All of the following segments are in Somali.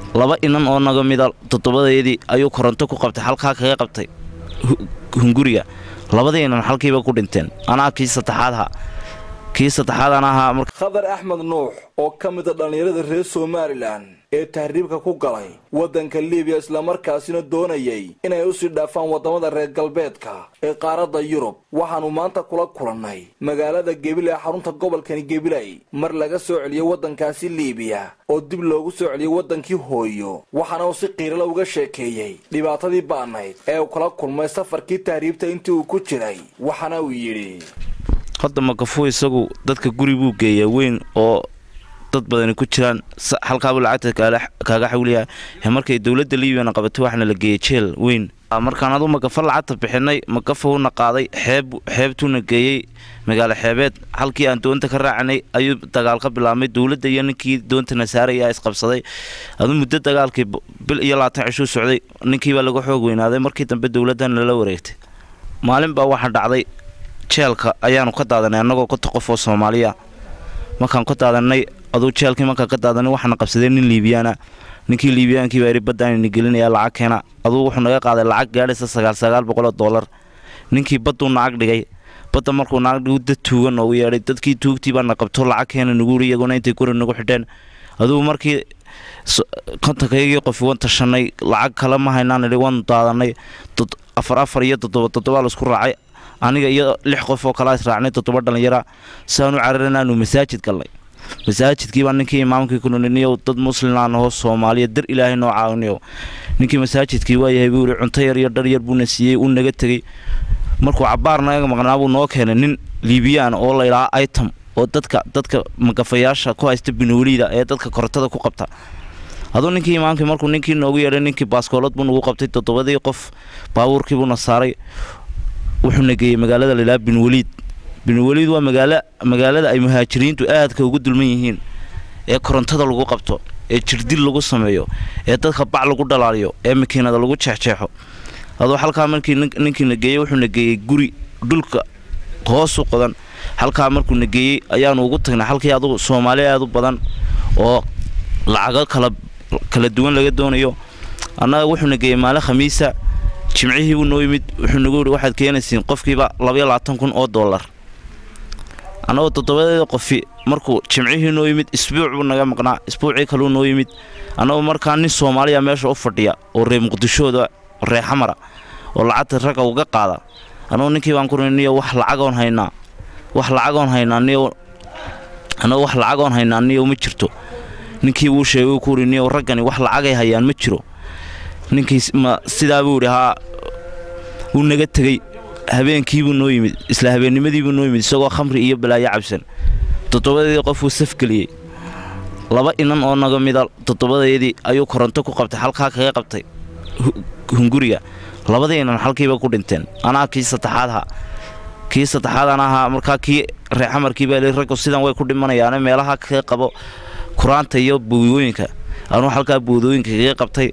laba inan oo naga mida toddobadeedii ayuu koronto ku qabtay halkaa kaga qabtay hunguriga labadii inan halkiiba ku dhinteen anaa kii saddexaadha kii saddexaad an ahaa khadar axmed nuux oo ka mida dhallinyarada reer somalilan ee tahriibka ku galay waddanka libiya islamarkaasina doonayay inay usii dhaafaan waddamada reer galbeedka ee qaaradda yurub waxaannu maanta kula kulannay magaalada gebiley xarunta gobolkani gebiley mar laga soo celiyey waddankaasi liibiya oo dib loogu soo celiyey waddankii hooyo waxaana uu si qiirala uga sheekeeyey dhibaatadii ba'nayd ee uu kala kulmay safarkii tahriibta intii uu ku jiray waxaana uu yidhi hadda makafuu isagu dadka guri buu geeyaa weyn oo dad badani ku jiraan halkaabuu lacagta kaaga xawliyaa markay dowladda liibiyana qabatay waxaana la geeyey jeel weyn markaan aduu makafa lacagta bixinay makafauna qaaday xeeb xeebtuuna geeyey magaalo xeebeed halkii aan doonta ka raacanay ayuu dagaal ka bilaabmay dowladda iyo ninkii doontana saaraya isqabsaday aduu muddo dagaalkii bil iyo labaatan cishuu socday ninkiibaa laga xoog weynaaday markii dambe dowladdan lala wareegtay maalin baa waxaa dhacday jeelka ayaanu ka daadanay annagoo konta qof oo soomaaliya markaan ka daadanay aduu jeelkii markaan ka daadanay waxaana qabsadeen nin liibiyaana ninkii liibiyaankii baa yidhi baddaanayna gelinaya lacag keena aduu wuxuu naga qaaday lacag gaadhaysa sagaal sagaal boqoloo dollar ninkii badduu nacag dhigay badda markuu nacag dhigu dad tuuga noogu yeedhay dadkii tuugtii baana qabto lacag keena nagu yidhi iyaguna intay guri nagu xidheen aduu markii kontankaygii qofi wan tashanay lacag kale ma haynaan idhi waanu daadanay afar afar iyo toddoba toddobaa laisku raacay aniga iyo lix qof oo kalaa israacnay toddoba dhallinyara saanu cararanaanu masaajid galnay masaajidkiibaa ninkii imaamkii kununiyo dad muslimaan ahoo soomaaliya dar ilaahay noo caawinayo ninkii masaajidkii waayahay buu yihi cunto yar iyo dhar yar buuna siiyey uu naga tegey markuu cabbaar naga maqnaa buu noo keenay nin liibiyaan oo laydhaha item oo dadka dadka magafayaasha ku haysta binuuliida ee dadka korontada ku qabta aduu ninkii imaamkii markuu ninkii noogu yeedhay ninkii baaskoolad buu nagu qabtay toddobadii qof baabuurkii buuna saaray wuxuuna geeyey magaalada laydhaha binwaliid binwaliid waa magaalo magaalada ay muhaajiriintu aadka ugu dulman yihiin ee korontada lagu qabto ee jirdil lagu sameeyo ee dadka bac lagu dhalaaliyo ee makiinada lagu jeexjeexo aduu halkaa markii ninkiina geeyey wuxuuna geeyey guri dhulka hoosu qodan halkaa markuuna geeyey ayaanu ugu tagnay halkii adugu soomaali aad u badan oo lacago kala kala duwan laga doonayo annaga wuxuuna geeyey maalin khamiisa jimcihii buu noo yimid wuxuu nagu yidhi waxaad keenaysiin qofkiiba labaiyo labaatan kun oo dollar annagoo toddobadeeda qofi markuu jimcihii noo yimid isbuuc buu naga maqnaa isbuucii kaluu noo yimid annagoo markaa nin soomaaliya meesha u fadhiya oo reer muqdishooda ree xamara oo lacagta ragga uga qaada annagoo ninkii baan ku niyo wax lacagoon haynaa wax lacagoon haynaa niyo annagoo wax lacagoon haynaa niyo ma jirto ninkii wuu sheegay uu ku yidhi niyo raggani wax lacagay hayaan ma jiro ninkii ma sidaa buu yidhi haa wuu naga tegey habeenkiibuu noo yimid isla habeennimadiibuu noo yimid isagoo khamri iyo balaayo cabsan toddobadeedii qofuu safgeliyey laba inan oo naga mida toddobadeedii ayuu koronto ku qabtay halkaa kaga qabtay hunguriga labadii inan halkiiba ku dhinteen anaa kii saddexaadha kii saddexaad an ahaa markaa kii reexamarkii baa li raggu sidan way ku dhimanayaane meelaha kaga qabo kuraanta iyo buudooyinka anuu halkaa buudooyinka kaga qabtay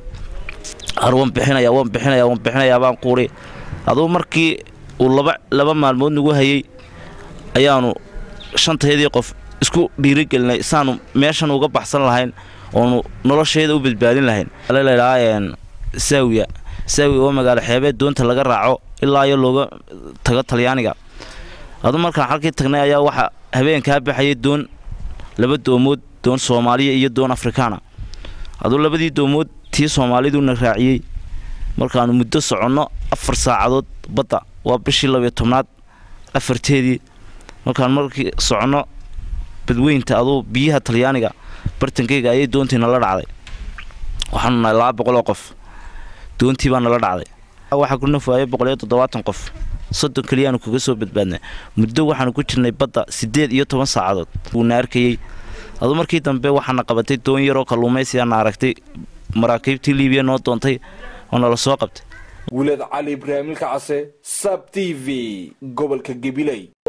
ar waan bixinaya waan bixinaya waan bixinayaa baan quuri aduu markii uu laba laba maalmood nagu hayey ayaanu shantaydii qof isku dhiirigelinay saanu meeshan uga baxsan lahayn oonu nolosheeda u badbaadin lahayn ladhaa saawiya saawiya oo magaalo xeebeed doonta laga raaco ilaa iyo looga tago talyaaniga aduu markaan halkii tagnay ayaa waxaa habeenkaa baxayay doon laba doomood doon soomaaliya iyo doon afrikaana aduu labadii doomood tii soomaaliduuna raaciyey markaanu muddo soconno afar saacadood badda waa bishii labiyo tobnaad afarteedii markaan markii soconno badweynta aduu biyaha talyaaniga bartankeyga ayay doontii nala dhacday waxaanu nahay laba boqoloo qof doontii baa nala dhacday waxaa ku nafaayay boqoliyo toddobaatan qof soddon keliyaanu kaga soo badbaadnay muddo waxaanu ku jirnay badda siddeed iyo toban saacadood wuuna arkayey aduu markii dambe waxaana qabatay doon yaroo kalluumaysiyaana aragtay maraakiibtii liibiya noo doontay oo nala soo qabtay wilaad cali ibraahimilka case sab t v gobolka gabiley